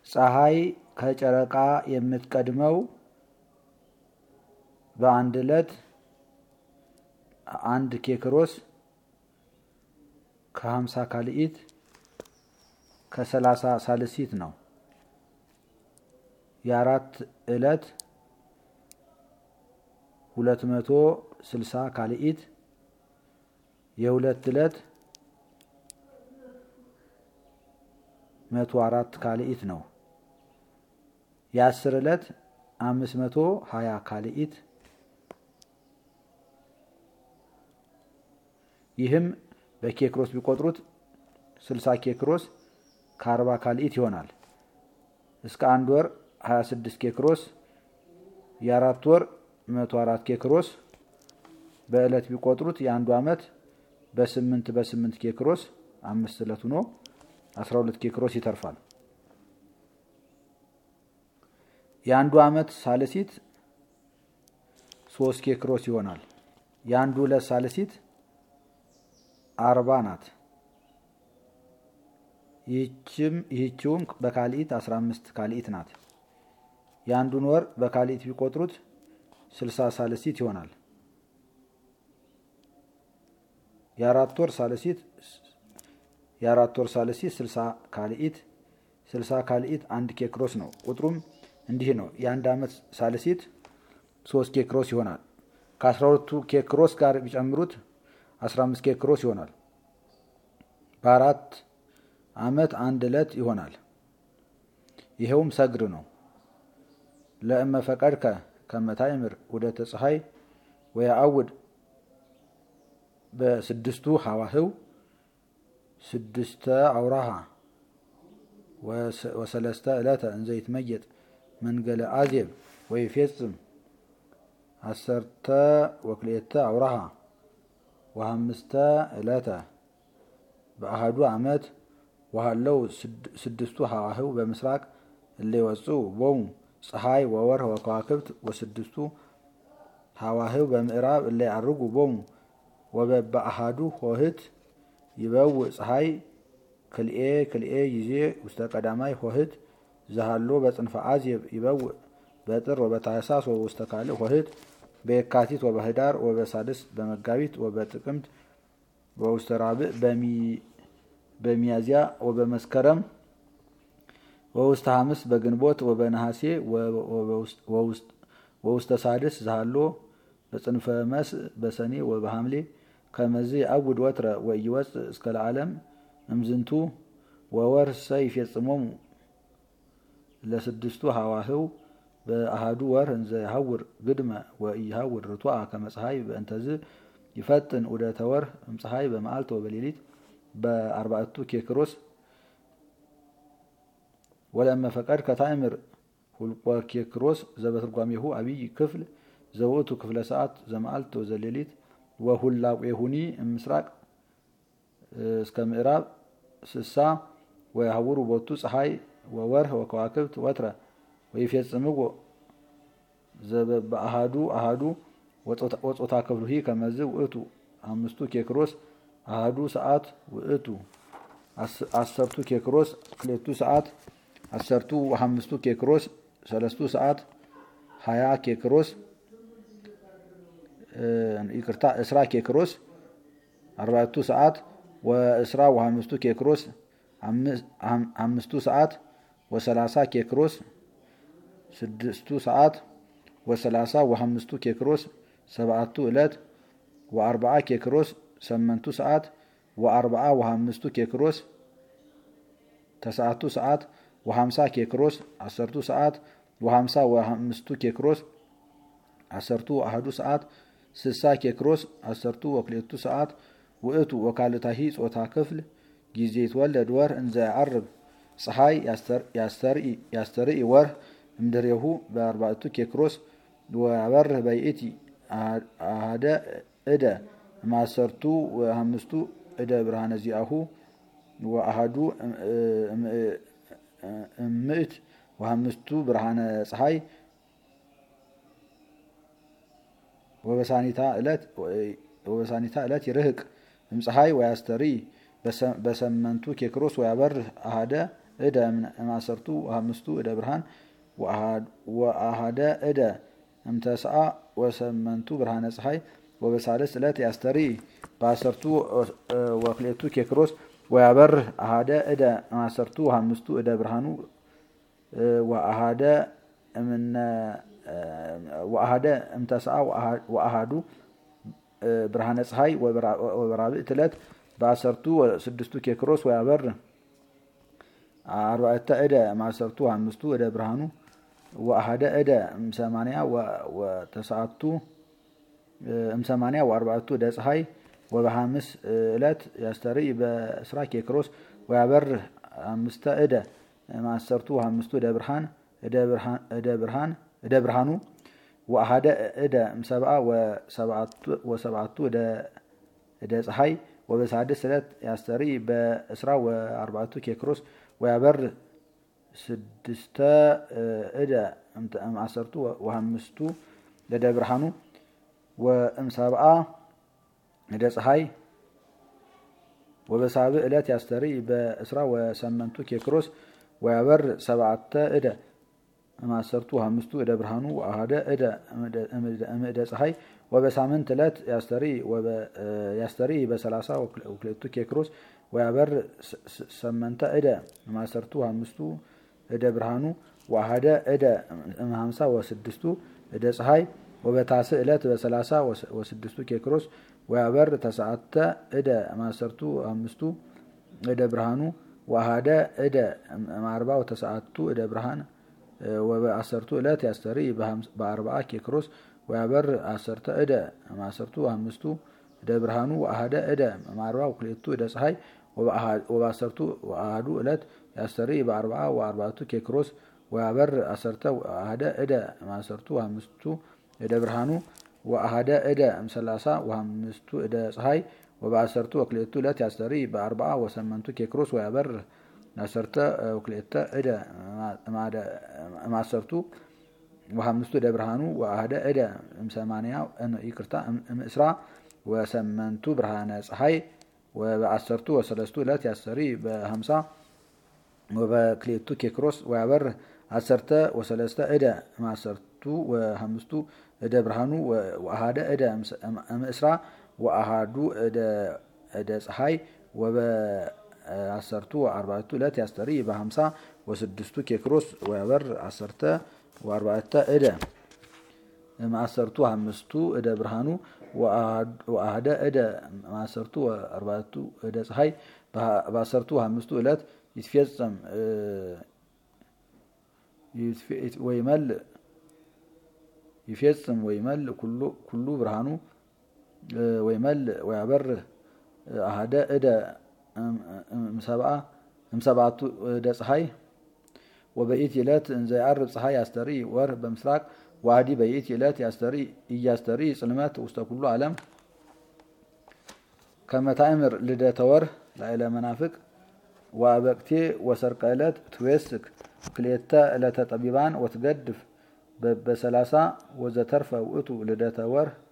ፀሐይ ከጨረቃ የምትቀድመው በአንድ ዕለት አንድ ኬክሮስ ከሀምሳ ካልኢት ከሰላሳ ሳልሲት ነው። የአራት ዕለት ሁለት መቶ ስልሳ ካልኢት የሁለት ዕለት መቶ አራት ካልኢት ነው። የአስር ዕለት አምስት መቶ ሀያ ካልኢት ይህም በኬክሮስ ቢቆጥሩት ስልሳ ኬክሮስ ከአርባ ካልኢት ይሆናል። እስከ አንድ ወር ሀያ ስድስት ኬክሮስ የአራት ወር መቶ አራት ኬክሮስ በዕለት ቢቆጥሩት የአንዱ ዓመት በስምንት በስምንት ኬክሮስ አምስት ዕለት ሆኖ አስራ ሁለት ኬክሮስ ይተርፋል። የአንዱ ዓመት ሳልሲት ሶስት ኬክሮስ ይሆናል። የአንዱ ዕለት ሳልሲት አርባ ናት። ይህችውም በካልኢት አስራ አምስት ካልኢት ናት። የአንዱን ወር በካልኢት ቢቆጥሩት ስልሳ ሳልሲት ይሆናል። የአራት ወር ሳልሲት የአራት ወር ሳልሲት ስልሳ ካልኢት ስልሳ ካልኢት አንድ ኬክሮስ ነው። ቁጥሩም እንዲህ ነው። የአንድ ዓመት ሳልሲት ሶስት ኬክሮስ ይሆናል። ከአስራ ሁለቱ ኬክሮስ ጋር ቢጨምሩት አስራ አምስት ኬክሮስ ይሆናል። በአራት ዓመት አንድ ዕለት ይሆናል። ይኸውም ሰግር ነው። ለእመ ፈቀድከ ከመታይምር ውደተ ፀሐይ ወየአውድ በስድስቱ ሐዋህው ስድስተ አውራሃ ወሰለስተ ዕለተ እንዘ ይትመየጥ መንገለ አዜብ ወይፌጽም አሰርተ ወክልኤተ አውራሃ ወሐምስተ ዕለተ በአህዱ ዓመት ወሃለው ስድስቱ ሐዋህው በምስራቅ እለ ይወፅኡ ቦሙ ፀሐይ ወወርህ ወከዋክብት ወስድስቱ ሐዋህው በምዕራብ እለ ያርጉ ቦሙ ወበበአሃዱ ሆህት ይበውእ ፀሐይ ክልኤ ክልኤ ጊዜ ውስተ ቀዳማይ ሆህት ዘሃሎ በጽንፈ አዜብ ይበውእ በጥር ወበታህሳስ ወበውስተ ካልእ ሆህት በየካቲት ወበህዳር ወበሳድስ በመጋቢት ወበጥቅምት ወውስተ ራብዕ በሚያዝያ ወበመስከረም ወውስተ ሐምስ በግንቦት ወበነሐሴ ወውስተ ሳድስ ዘሃሎ በጽንፈ መስእ በሰኔ ወበሐምሌ ከመዝ አውድ ወትረ ወኢይወፅእ እስከ ለዓለም እምዝንቱ ወወርሰ ይፌጽሞሙ ለስድስቱ ሐዋህው በአሃዱ ወር እንዘ ይሐውር ግድመ ወኢይሐውር ርቱዐ ከመ ፀሐይ በእንተዝ ይፈጥን ዑደተ ወርህ እምፀሐይ በመዓልት ወበሌሊት በአርባዕቱ ኬክሮስ ወለእመ ፈቀድ ከታእምር ሁልቆ ኬክሮስ ዘበትርጓሜሁ አብይ ክፍል ዘውእቱ ክፍለ ሰዓት ዘመዓልት ወዘሌሊት ወሁላቄሁኒ እምስራቅ እስከ ምዕራብ ስሳ ወያህውሩ ቦቱ ፀሐይ ወወርህ ወከዋክብት ወትረ ወይፌጽምዎ ዘበአሃዱ አሃዱ ወጾታ ክፍሉሂ ከመዝ ውእቱ አምስቱ ኬክሮስ አሃዱ ሰዓት ውእቱ አሰርቱ ኬክሮስ ክሌቱ ሰዓት አሰርቱ አምስቱ ኬክሮስ ሰለስቱ ሰዓት ሀያ ኬክሮስ ይቅርታ እስራ ኬክሮስ አርባዕቱ ሰዓት ወእስራ ወአምስቱ ኬክሮስ አምስቱ ሰዓት ወሰላሳ ኬክሮስ ስድስቱ ሰዓት ወሰላሳ ወአምስቱ ኬክሮስ ሰብዓቱ ዕለት ወአርባዓ ኬክሮስ ሰመንቱ ሰዓት ወአርባዓ ወአምስቱ ኬክሮስ ተሰዓቱ ሰዓት ወሀምሳ ኬክሮስ አሰርቱ ሰዓት ወሀምሳ ወአምስቱ ኬክሮስ አሰርቱ አህዱ ሰዓት ስሳ ኬክሮስ አሰርቱ ወክልኤቱ ሰዓት ውእቱ ወካልታሂ ጾታ ክፍል ጊዜ ይትወለድ ወር እንዘ ያዓርብ ፀሐይ ያስተርኢ ወርህ እምድሬሁ በአርባዕቱ ኬክሮስ ወያበርህ በይእቲ አሃደ እደ ማሰርቱ ወአምስቱ እደ ብርሃነ ዚአሁ ወአሃዱ እምእት ወአምስቱ ብርሃነ ፀሐይ ወበሳኒታ ዕለት ይርህቅ እምፀሐይ ወያስተርኢ በሰመንቱ ኬክሮስ ወያበርህ አሃደ እደ ማሰርቱ አምስቱ እደ ብርሃን ወአሃደ እደ እምተስአ ወሰመንቱ ብርሃነ ፀሐይ ወበሳልስ ዕለት ያስተሪ በአሰርቱ ወክሌቱ ኬክሮስ ወያበር አሃደ እደ ማሰርቱ አምስቱ እደ ብርሃኑ ወአሃደ እምነ ወአሃደ እምተስአ ወአሃዱ ብርሃነ ፀሐይ ወበራብዕት ዕለት በአሰርቱ ስድስቱ ኬክሮስ ወያበር አርባዕተ እደ ማሰርቱ አምስቱ እደ ብርሃኑ ወአሃደ እደ እምሰማንያ ወተሰዓቱ እምሰማንያ ወአርባዕቱ እደ ፀሐይ ወበሐምስ ዕለት ያስተርኢ በስራ ኬክሮስ ወያበር አምስተ እደ ማሰርቱ አምስቱ እደ ብርሃን እደ ብርሃን እደ ብርሃኑ ወአሃደ እደ እምሰብአ ወሰብዓቱ እደ ፀሐይ ወበሳድስ ዕለት ያስተርኢ በእስራ ወአርባዕቱ ኬክሮስ ወያበር ስድስተ እደ እምአሰርቱ ወአምስቱ እደ ብርሃኑ ወእምሰብአ እደ ፀሐይ ወበሳብዕ ዕለት ያስተርኢ በእስራ ወሰመንቱ ኬክሮስ ወያበር ሰብዓተ እደ እምአሰርቱ ወአምስቱ እደ ብርሃኑ ወአሃደ እደ እምእደ ፀሐይ ወበሳምንት ዕለት ያስተርኢ በሰላሳ ወክልኤቱ ኬክሮስ ወያበር ሰመንተ እደ እምአሰርቱ ወአምስቱ እደ ብርሃኑ ወአሃደ እደ እምሃምሳ ወስድስቱ እደ ፀሐይ ወበታስዕ ዕለት በሰላሳ ወስድስቱ ኬክሮስ ወያበር ተስዓተ እደ እምአሰርቱ አምስቱ እደ ብርሃኑ ወአሃደ እደ እምአርባ ወተስዓቱ እደ ብርሃን ወበአሰርቱ ዕለት ያስተርኢ በአርብዓ ኬክሮስ ወያበር አሰርተ እደ እምአሰርቱ አምስቱ እደ ብርሃኑ ወአሃደ እደ እምአርባ ወክልኤቱ እደ ፀሐይ ወበአሰርቱ ወአሃዱ ዕለት ያስተርኢ በአርብዓ ወአርባዕቱ ኬክሮስ ወያበር አሰርተ ወአሃደ እደ እምአሰርቱ አምስቱ እደ ብርሃኑ ወአሃደ እደ እምሰላሳ ወአምስቱ እደ ፀሐይ ወበአሰርቱ ወክልኤቱ ዕለት ያስተርኢ በአርብዓ ወሰመንቱ ኬክሮስ ወያበር አሰርተ ወክልኤተ እደ እምአሰርቱ ወአምስቱ እደ ብርሃኑ ወአሃደ እደ እምሰማንያ ይቅርታ እምእስራ ወሰመንቱ ብርሃነ ፀሐይ ወበአሰርቱ ወሰለስቱ ዕለት ያስተርኢ በሀምሳ ወበክልኤቱ ኬክሮስ ወያበር አሰርተ ወሰለስተ እደ እምአሰርቱ ወአምስቱ እደ ብርሃኑ ወአሃደ እደ እምእስራ ወአሃዱ እደ ፀሐይ ወበአሰርቱ ወአርባዕቱ ዕለት ያስተርኢ በሀምሳ ወስድስቱ ኬክሮስ ወያበር አሰርተ ወአርባዕተ እደ እምአሰርቱ አምስቱ እደ ብርሃኑ ወአሃደ እደ እምአሰርቱ ወአርባዕቱ እደ ፀሐይ በአሰርቱ አምስቱ ዕለት ይትፌጸም ወይመልእ ይፌጽም ወይመልእ ኩሉ ብርሃኑ ወይመልእ ወያበርህ አሃደ እደ እምሰብዓቱ እደ ፀሐይ ወበኢት ዕለት እንዘ ያዕርብ ፀሐይ ያስተርኢ ወር በምስራቅ ዋዲ በኢት ዕለት እያስተርኢ ጽልመት ውስተ ኩሉ ዓለም ከመታእምር ልደተ ወር ላዕለ መናፍቅ ወአበቅቴ ወሰርቀ ዕለት ትዌስክ ክልኤተ ዕለተ ጠቢባን ወትገድፍ በሰላሳ ወዘተርፈ ውእቱ ልደተ ወር